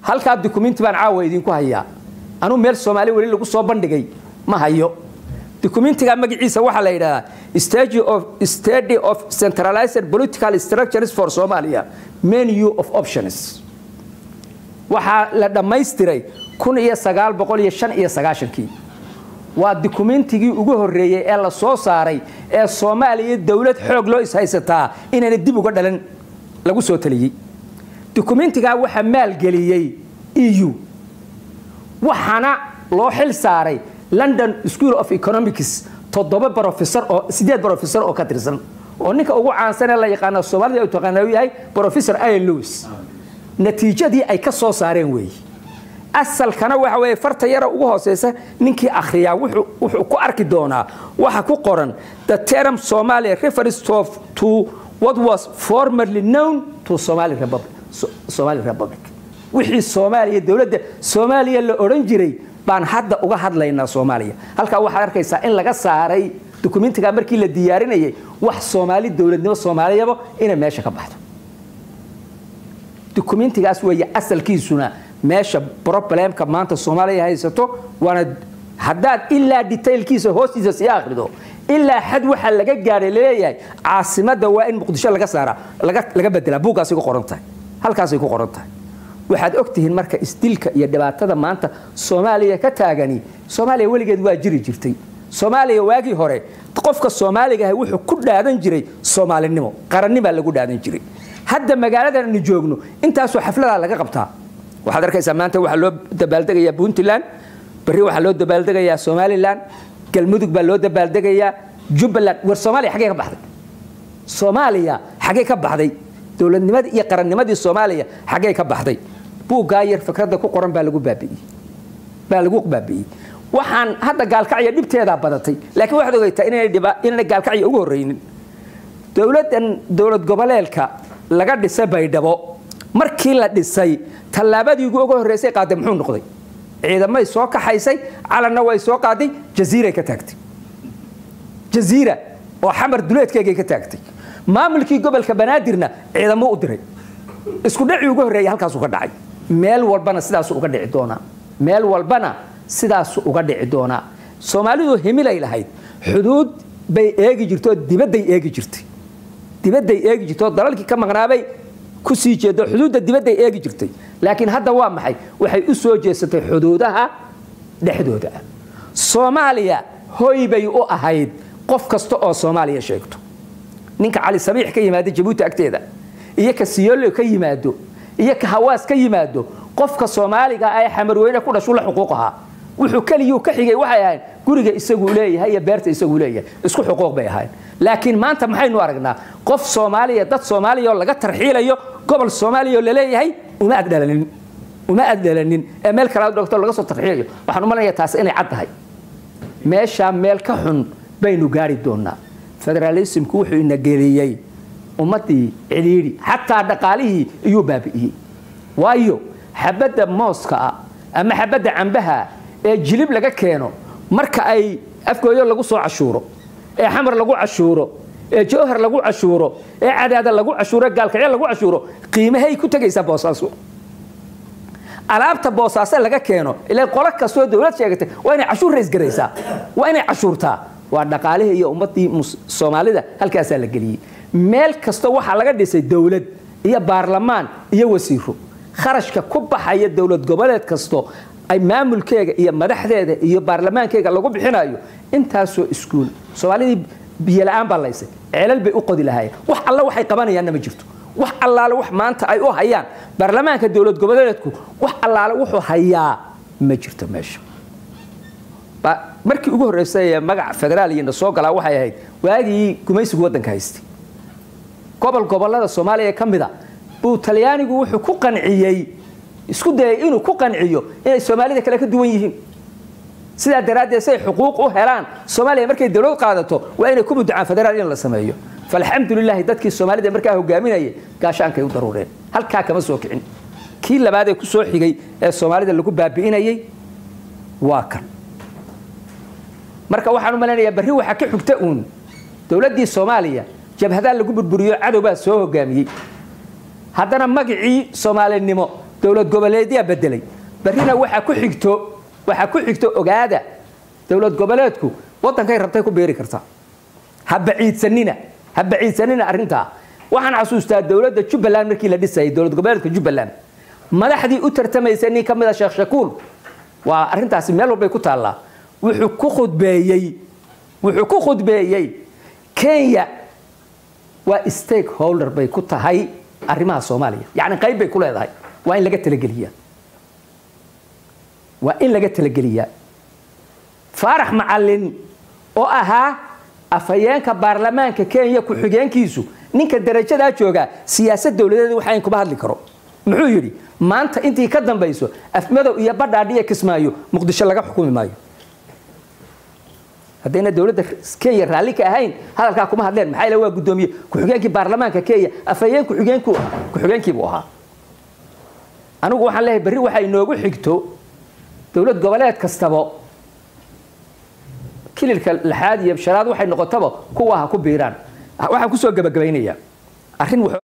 halkaa dukumenti baan caawa idinku hayaa anuu meel soomaali weli lagu soo bandhigay ma hayo dukumentiga magaciisa waxaa la yidhahdaa stage of study of centralized political structures for Somalia menu of options waxaa la dhammaystiray kun iyo sagaal boqol iyo shan iyo sagaashankii waa dukumentigii ugu horreeyey ee la soo saaray ee soomaaliya dowlad xoog loo ishaysataa inayna dib uga dhalan lagu soo taliyey dukumentigaa waxaa maalgeliyey eu waxaana loo xil saaray london school of economics toddoba brofesor oo sideed brofesor oo ka tirsan oo ninka ugu caansan ee la yaqaano soomaalida u taqaana uu yahay professor ian lewis natiijadii ay ka soo saareen weeye asalkana waxa weeye farta yara ugu hooseysa ninkii akhriyaa wuxuu ku arki doonaa waxa ku qoran the term somalia refers to, to what was formerly known to somali republic, so, somali republic wixii soomaaliya dowladda soomaaliya la odhan jiray baan hadda uga hadlaynaa soomaaliya halkaa waxaad arkaysaa in laga saaray dukumentiga markii la diyaarinayay wax soomaali dowladnimo soomaaliyaba inay meesha ka baxdo dukumentigaas weeye asalkiisuna meesha problemka maanta soomaaliya haysato waana haddaad ilaa detailkiisa hoostiisa sii akhrido ilaa xad waxaa laga gaadhay laleeyahay caasimadda waa in muqdisho laga saara laga bedelaa buuggaasay ku qoran tahay halkaasay ku qoran tahay waxaad ogtihiin marka isdilka iyo dhibaatada maanta soomaaliya ka taagani soomaaliya weligeed waa jiri jirtay soomaaliya waagii hore qofka soomaaligaah wuxuu ku dhaadan jiray soomaalinimo qarannimaa lagu dhaadan jiray hadda magaaladan aynu joogno intaasoo xafladaa laga qabtaa waxaad arkaysaa maanta waxaa loo dabaaldegayaa puntland berri waxaa loo dabaaldegayaa somalilan galmudug baa loo dabaaldegayaa jubbaland war soomaaliya xaggee ka baxday soomaaliya xaggee ka baxday dowladnimadii iyo qarannimadii soomaaliya xaggee ka baxday buuggaa yar fikradda ku qoran baa lagu baabi'iyey baa lagu baabi'iyey waxaan hadda gaalkacya dhibteedaa badatay laakiin waxaad ogeytaa inaynay gaalkacya ugu horreynin dowladdan dowlad goboleedka laga dhisay baydhabo markii la dhisay tallaabadii ugu horreysay qaaday muxuu noqday ciidamay soo kaxaysay calanna way soo qaaday jaziiray ka taagtay jaziira oo xamar duleedkeegay ka taagtay maamulkii gobolka banaadirna ciidamo u diray isku dhacii ugu horreeyay halkaasuu ka dhacay meel walbana sidaasuu uga dhici doonaa meel walbana sidaasuu uga dhici doonaa soomaalidu himilay lahayd xuduud bay eegi jirtoo dibadday eegi jirtay dibadday eegi jirtoo dalalkii ka maqnaabay ku sii jeedo xuduudda dibadday eegi jirtay laakiin hadda waa maxay waxay u soo jeesatay xuduudaha dhexdooda ah soomaaliya hoy bay u ahayd qof kasta oo soomaaliya sheegto ninka cali sabiix ka yimaada jabuuti agteeda iyo ka siyolo ka yimaado iyo ka hawaas ka yimaado qofka soomaaliga ee xamarweyne ku dhashu la xuquuq ahaa wuxuu keligii ka xigay waxay ahayd guriga isaguu leeyahay iyo beerta isaguu leeyahay isku xuquuq bay ahayd laakiin maanta maxaynu aragnaa qof soomaaliya dad soomaaliya oo laga tarxiilayo gobol soomaaliya oo laleeyahay uma addhalanin uma addhalanin ee meel kalaad dhogto laga soo tarxiilayo waxaan u malanayaa taasi inay cad tahay meeshaa meel ka xun baynu gaari doonaa federaalismku wuxuu ina geliyey ummaddii cidhiidhi xataa dhaqaalihii iyuu baabi'iyey waayo xabadda mooska ah ama xabadda cambaha ee jilib laga keeno marka ay afgooyo lagu soo cashuuro ee xamar lagu cashuuro ee jawhar lagu cashuuro ee cadaada lagu cashuuro gaalkacyo lagu cashuuro qiimahay ku tegaysaa boosaaso alaabta boosaaso laga keeno ilaa qolo kastoo dowlad sheegatay waa inay cashuur raysgaraysaa waa inay cashuurtaa waa dhaqaalihii iyo ummaddii soomaalida halkaasaa la geliyey meel kasta waxaa laga dhisay dowlad iyo baarlamaan iyo wasiiro kharashka ku baxaya dowlad goboleed kasto ay maamulkeega iyo madaxdeeda iyo baarlamaankeega lagu bixinayo intaasoo iskuul soomaalidii biyola'aan baa laysay ceelal bay u qodi lahaayeen wax alla waxay qabanayaanna ma jirto wax allaale wax maanta ay u hayaan baarlamaanka dowlad goboleedku wax allaale wuxuu hayaa ma jirto meesha markii ugu horreysay ee magaca federaaliyana soo galaa waxay ahayd waagii gumaysigu waddanka haystay gobol gobollada soomaaliya ka mida buu talyaanigu wuxuu ku qanciyey isku dayay inuu ku qanciyo inay soomaalida kale ka duwan yihiin sidaa daraaddeed say xuquuq u helaan soomaaliya markay dowlad qaadato waa inay ku mudacaan federaal in la sameeyo falxamdulilaahi dadkii soomaalida markaa hogaaminayay gaashaankay u daruureen halkaa kama soo kicin kii labaad ee ku soo xigay ee soomaalida lagu baabi'inayay waa kan marka waxaan u malaynayaa barri waxaa ka xigta uun dowladdii soomaaliya jabhadaa lagu burburiyo cadowbaa soo hogaamiyey haddana magacii soomaalinimo dowlad goboleedyaa bedelay barrina waxaa ku xigto waxaa ku xigto ogaada dowlad goboleedku waddankay rabtay ku beeri kartaa ha baciidsanina ha baciidsanina arrintaa waxaan xasuustaa dowladda jubbaland markii la dhisayay dowlad goboleedka jubbaland madaxdii u tartamaysa nin ka mid a sheekh shakuul waa arrintaasi meel walbay ku taallaa wuxuu ku khudbeeyey wuxuu ku khudbeeyey kenya waa stakeholder bay ku tahay arrimaha soomaaliya yacni qayb bay ku leedahay waa in laga talageliyaa waa in laga talageliyaa faarax macalin oo ahaa afhayeenka baarlamaanka kenya ku-xigeenkiisu ninka darajadaa joogaa siyaasad dowladeed waxayn kuma hadli karo muxuu yidhi maanta intii ka dambayso afmadow iyo badhaadhiya kismaayo muqdisho laga xukumi maayo haddayna dowladda kenya raalli ka ahayn hadalkaa kuma hadleen maxaa ila waa guddoomiye ku-xigeenkii baarlamaanka kenya afhayeen ku-xigeenku ku-xigeenkiibuu ahaa anigu waxaan leeyahay berri waxay inoogu xigto dowlad goboleed kastaba kililka lixaad iyo shanaad waxay noqotaba kuwa ha ku biiraan waxaan kusoo gabagabaynayaa arrin